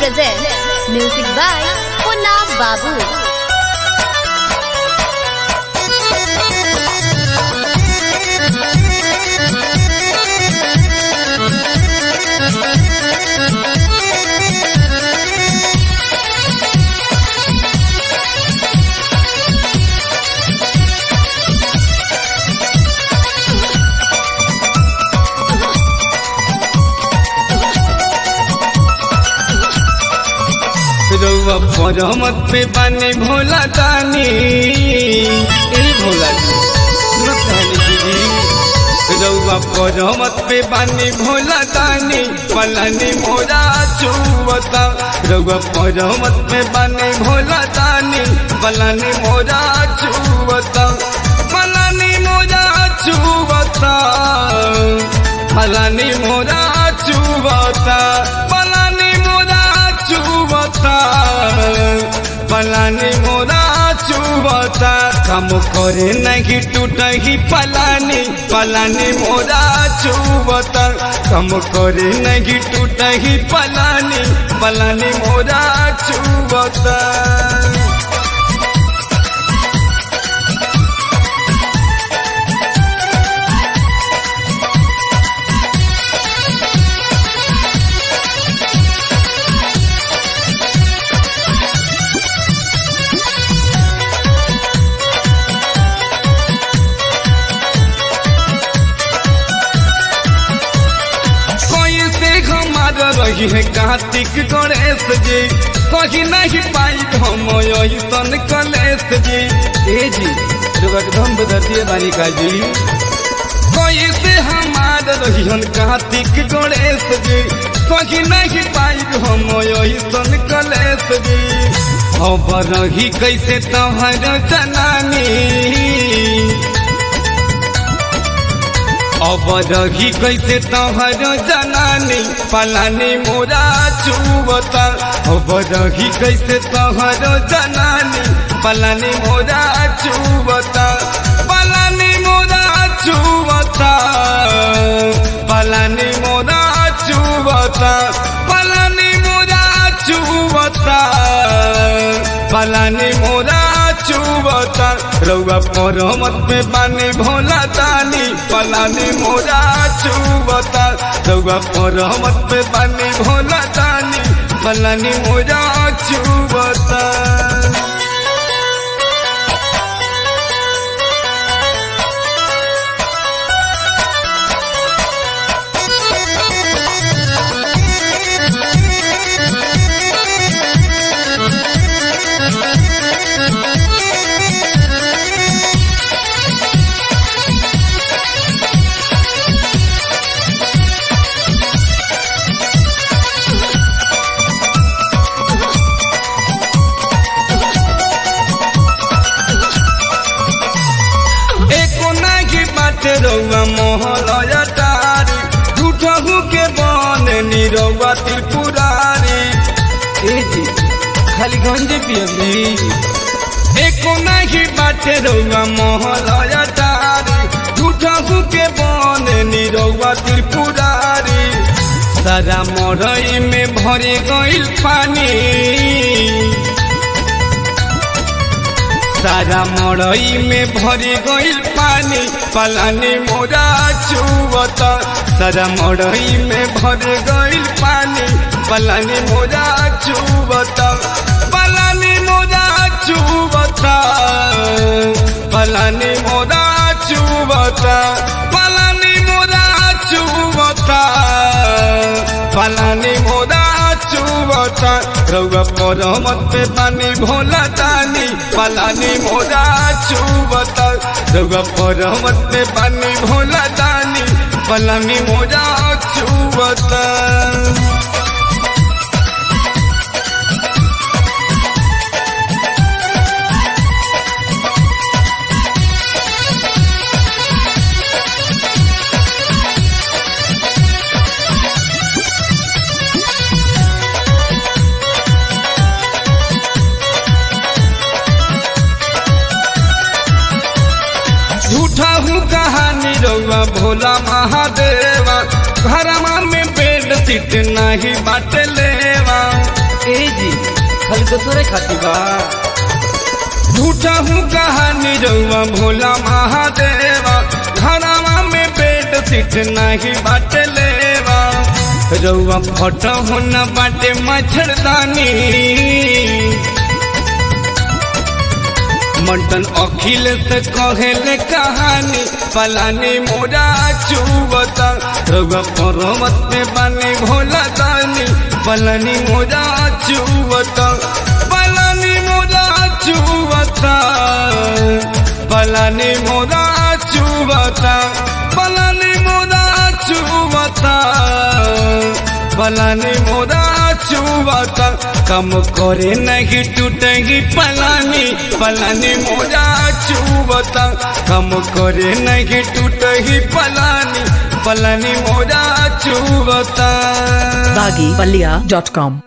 presents music by Punna Babu. रउआ परमत पे बाने भोला दानी ए भोला जी सुनत कहनी दीदी रउआ परमत पे बाने भोला दानी पलानी मोरा चुवता रउआ परमत पे बाने भोला दानी पलानी मोरा चुवता पलानी मोरा चुवता पलानी मोरा चुवता पलानी मोरा चुवता पलानी मोरा चुवता काम करे नहीं टूटही पलानी पलानी मोरा चुवता काम करे नहीं टूटही पलानी पलानी मोरा चुवता कोई से हमार रही है कार्तिक गणेश जी कहीं नहीं पाई हम ऐसन कलेश जी ए जी एकदम बदतिए बानी का जी कोई से हमार रही हन कार्तिक गणेश जी कहीं नहीं पाई हम ऐसन कलेश जी अब रही कैसे तोहर जनानी अब रही कैसे तोहर जनानी पलानी मोरा चुवता अब रही कैसे तोहर जनानी पलानी मोरा चुवता पलानी मोरा चुवता पलानी मोरा चुवता पलानी मोरा चुवता पलानी मोरा चुवता रउआ परमत में बानी भोला दानी पलानी मोरा चुवता रउआ परमत में बानी भोला दानी पलानी मोरा चुवता एको नागी बाटे रउआ मोहलया तारी झूठहू के बन निरउआ त्रिपुरारी ए जी खाली गंजे पियली एको नागी बाटे रउआ मोहलया तारी झूठहू के बन निरउआ त्रिपुरारी सारा मरई में भरे गइल पानी सारा मड़ई में भरी गइल पानी पलानी मोरा चुवता सारा मड़ई में भरी गइल पानी पलानी मोरा चुवता पलानी मोरा चुवता पलानी मोरा चुवता पलानी मोरा चुवता पलानी मोरा चुवता रउआ परमत पे पानी भोला दानी पलानी मोरा चुवता रउआ परमत पे पानी भोला दानी पलानी मोरा चुवता झूठा हूँ कहानी रउआ भोला महादेवा घरमा में बेड सीट नहीं बाटे लेवा खाली दोसरे खाती बा झूठा हूँ कहानी रउआ भोला महादेवा घरवा में बेड सीट नहीं बाटे लेवा रउआ फोटो हो न बाटे मच्छरदानी मंटन अखिल से कहेले कहानी पलानी मोरा चुवता रउआ पर्वत में बानी भोला दानी पलानी मोरा चुवता पलानी मोरा चुवता पलानी मोरा चुवता पलानी मोरा चुवता पलानी मोरा चुवता कम करे नहीं टूटेगी पलानी पलानी मोरा चुवता कम करे नहीं टूटेगी पलानी पलानी मोरा चुवता baggypalia.com